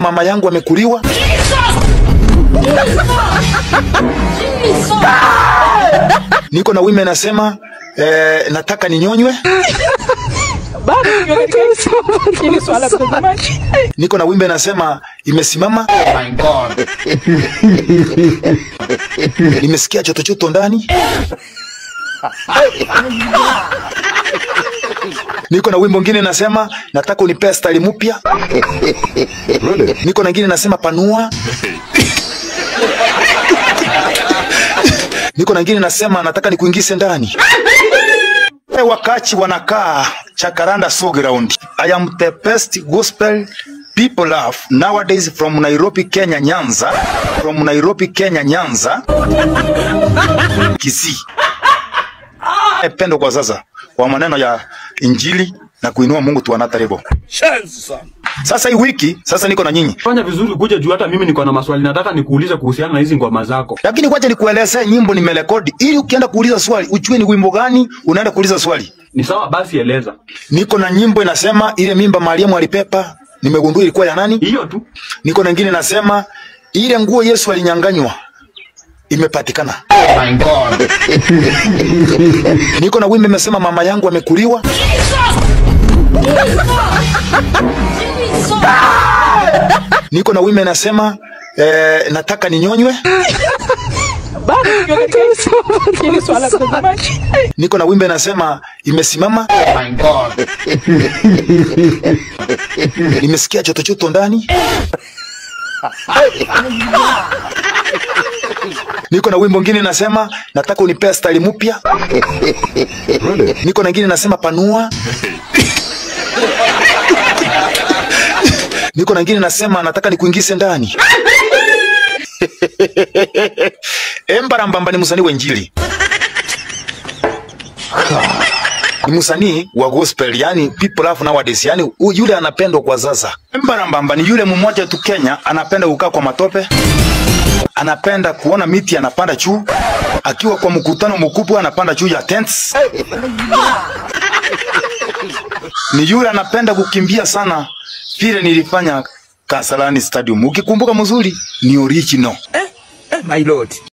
mama yangu amekuliwa. Niko na wimbe nasema eh, nataka ninyonywe. bado ndio katika hili swala mtazamaji. Niko na wimbe nasema imesimama. Nimesikia chotochoto ndani. Niko na wimbo mwingine nasema nataka unipea style mpya. Niko na ngine nasema panua. Niko na ngine nasema nataka nikuingize ndani. Eh, Wakachi wanakaa Chakaranda Showground. I am the best gospel people love nowadays from Nairobi, Kenya, Nyanza. From Nairobi, Kenya, Nyanza. Kisii. Eh, Pendo kwa sasa kwa maneno ya Injili na kuinua Mungu tuanatarebo. Sasa hii wiki sasa niko na nyinyi. Fanya vizuri kuja juu hata mimi niko na maswali nataka nikuulize kuhusiana na hizi ngoma zako. Lakini kwacha nikuelezee nyimbo nimerekodi ili ukienda kuuliza swali ujue ni wimbo gani unaenda kuuliza swali. Ni sawa basi eleza. Niko na nyimbo inasema ile mimba Mariamu alipepa nimegundua ilikuwa ya nani? Hiyo tu. Niko na nyingine nasema ile nguo Yesu alinyang'anywa imepatikana. Niko na wimbo imesema mama yangu amekuliwa. Niko na wimbo inasema eh, nataka ninyonywe. bado ndio katika hili swala mtazamaji. Niko na wimbo inasema imesimama. Nimesikia chotochoto ndani. Niko na wimbo mwingine nasema nataka unipea style mpya. Niko na ngine nasema panua. Niko na ngine nasema nataka nikuingize ndani. Embarambamba ni msanii wa Injili. Ni msanii wa gospel, yani people love nowadays, yani u- yule anapendwa kwa sasa. Embarambamba ni yule mmoja tu Kenya anapenda kukaa kwa matope, anapenda kuona miti anapanda juu, akiwa kwa mkutano mkubwa anapanda juu ya tents. Ni yule anapenda kukimbia sana, vile nilifanya Kasarani Stadium. Ukikumbuka mzuri, ni original. My lord.